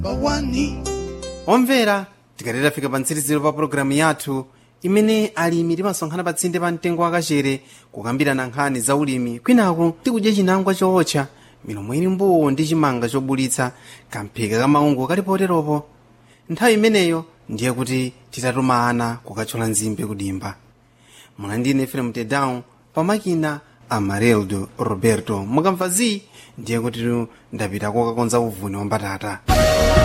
omvera tikati tafika pa mtsiriziro pa pologalamu yathu imene alimi timasonkhana pa tsinde pa mtengo wakachere kukambirana nkhani za ulimi kwinaku tikudya chinangwa chootcha milomo ili mbuu ndi chimanga chobulitsa kamphika kamaungo kali poteropo nthawi imeneyo ndiye kuti titatuma ana kukathyola nzimbe kudimba mwana efrem tedown pamakina amareldo roberto mukamva zi ndiye kuti ndapita kokakonza uvuni wa mbatata